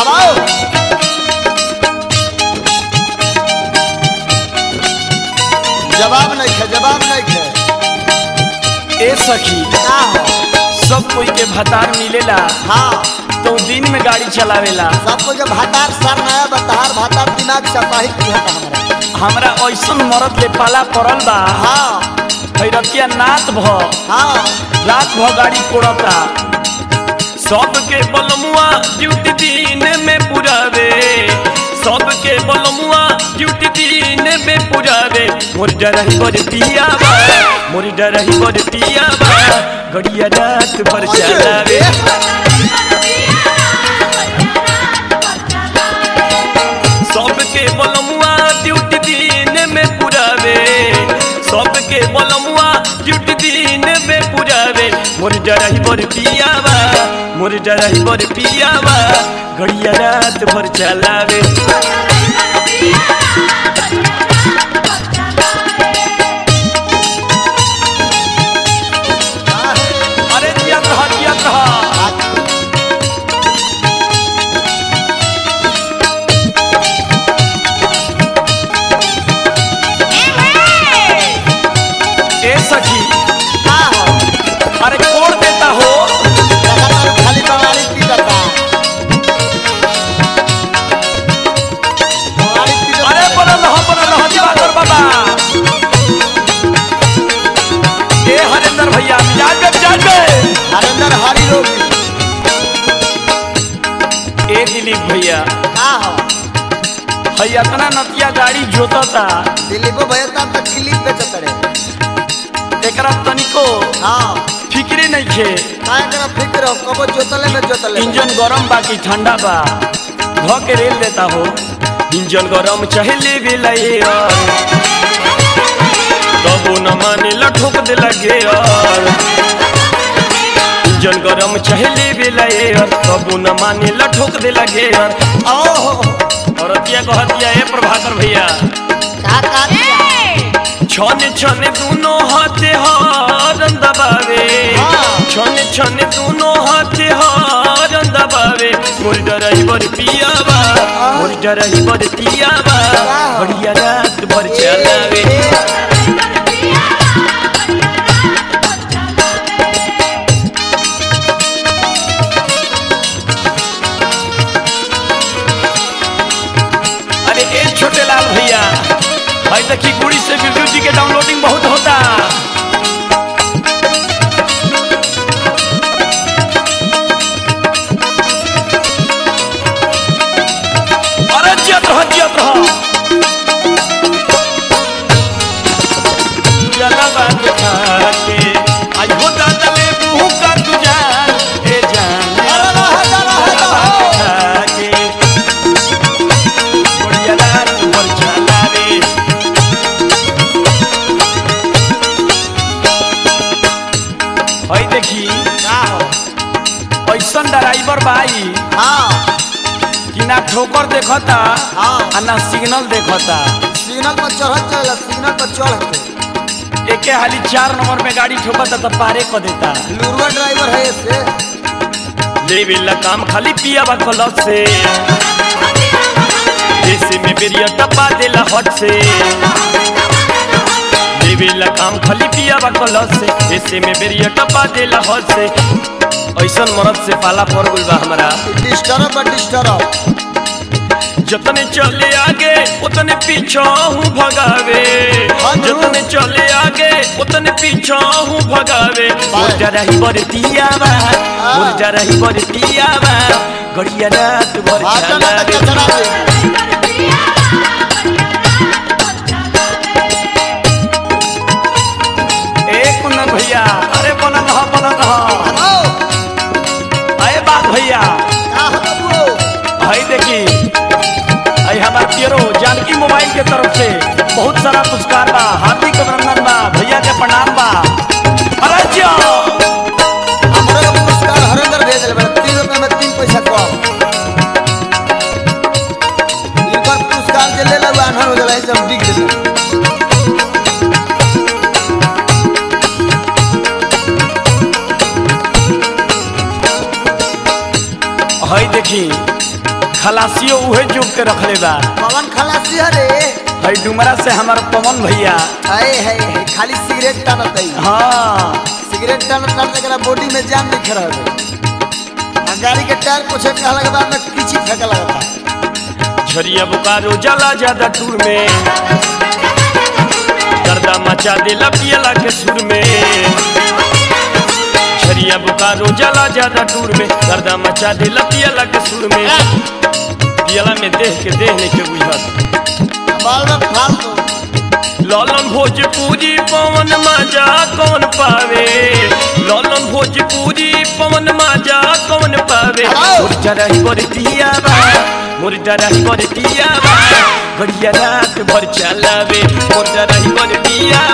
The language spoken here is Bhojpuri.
अब आओ जवाब नहीं है जवाब नहीं है ए सखी का हो सब कोई के भतार मिलेला हाँ तो दिन में गाड़ी चलावेला सबको जब भातार सर नया बतार भातार दिमाग सपाही किया था हमारा हमरा ऐसन मरद ले पाला पड़ल बा हाँ भैरतिया नात भ हाँ रात भ गाड़ी कोड़ता सबके बलमुआ ड्यूटी दिन में पुरावे सबके बलमुआ ड्यूटी दिन में पुरावे मोर डरही बर पियावा मोर डरही बर पियावा गड़िया रात भर चलावे सबके बलमुआ ड्यूटी दिन में पुरावे सबके बलमुआ ड्यूटी दिन में पुरावे मोर डरही बर पियावा मोर डरही बर पियावा घड़िया रात भर चलावे हाँ, अरे जिया कहा जिया कहा आज ए सखी का हो अरे कोड़ देता हो लगातार खाली बवाली पी जाता बवाली पी जाता अरे बनल हो बनल हो दिवाकर बाबा ए हरेंद्र भैया मिजाज में मिजाज में हरेंद्र हरी रोगी ए दिलीप भैया का हो है इतना नतिया गाड़ी जोतता दिलीपो भैया तब तक क्लिप बेचत रहे एकरा तनिको हाँ फिक्रे नहीं खे काय करा फिक्र हो कबो जोतले में जोतले इंजन गरम बा कि ठंडा बा ध के रेल देता हो इंजन गरम चहले भी लगे तबो न माने लठोक दे लगे और इंजन गरम चहले भी लगे तबो न माने लठोक दे लगे और ओहो और अतिया कहतिया ए प्रभाकर भैया का का दिया छने छने दोनों हाथे हारन दबावे हाँ। छने छने दोनों हाथे हारन दबावे मोर डरही बर पियावा मोर डरही बर पियावा बढ़िया रात भर चलावे अरे ए छोटे लाल भैया भाई देखी गुड़ी से बिरजू जी के डाउनलोडिंग बहुत होता अरे जियत रह जियत रह जलवा दिखा के आज हो दादा ले मुंह का तू जान ए जान अरे रह जा, रह जा, जलवा हो। दिखा के बढ़िया रात भर चलावे हई देखी का हो ऐसन ड्राइवर बाई हाँ कि ना ठोकर देखता हाँ। आ ना सिग्नल देखता सिग्नल पर चढ़त चल सिग्नल पर चढ़ के एके हाली चार नंबर में गाड़ी ठोकता तो पारे को देता लुरवा ड्राइवर है से लेवे ला काम खाली पिया बा कलश से देसी में बेरिया टपा देला हट से लेवे ला काम खाली पिया बा कलश से देसी में बेरिया टपा देला हट से ऐसन मरद से पाला पड़ गइल बा हमरा डिस्टर्ब बा डिस्टर्ब जतने चले आगे उतने पीछा हूँ भगावे हाँ जी। जतने चले आगे उतने पीछा हूँ भगावे मुर्जा रही बर पियावा मुर्जा रही बर पियावा गड़िया रात भर आटा ना तक चलावे चढ़ा दे एक कुंदन भैया अरे बनल रह बनल रह हेलो अरे बात भैया का हो बबू भाई देखी आई हमार पियरो जानकी मोबाइल के तरफ से बहुत सारा पुरस्कार बा हार्दिक अभिनंदन बा भैया के प्रणाम बा अरे जियो हमरो के पुरस्कार हरेंद्र भेज देले बा तीन रुपए में तीन पैसा कम इनकर पुरस्कार जे ले ला आन्हर हो जाला सब दिख देते हई देखी खलासियो उहे जुग के रखले बा पवन खलासी हरे है डुमरा से हमार पवन भैया हाय हाय हाय, खाली सिगरेट टानत है हाँ सिगरेट टानत टानत एकरा बॉडी में जान दिख रहा है आ गाड़ी के टायर पूछे कहला के बाद में किची फेंके लगता है झरिया बुकारो जला ज्यादा टूर में गर्दा मचा दिला पियला के सुर में झरिया बुकारो जला ज्यादा टूर में गर्दा मचा दिला पियला के सुर में पियला में देह के देह नहीं के बुझत बाल में फाल दो ललन भोजपुरी पवन माजा कौन पावे ललन भोजपुरी पवन माजा कौन पावे हेलो। मोर डराही बर दिया बा मोर डराही बर दिया बा बढ़िया रात भर चलावे मोर डराही बर दिया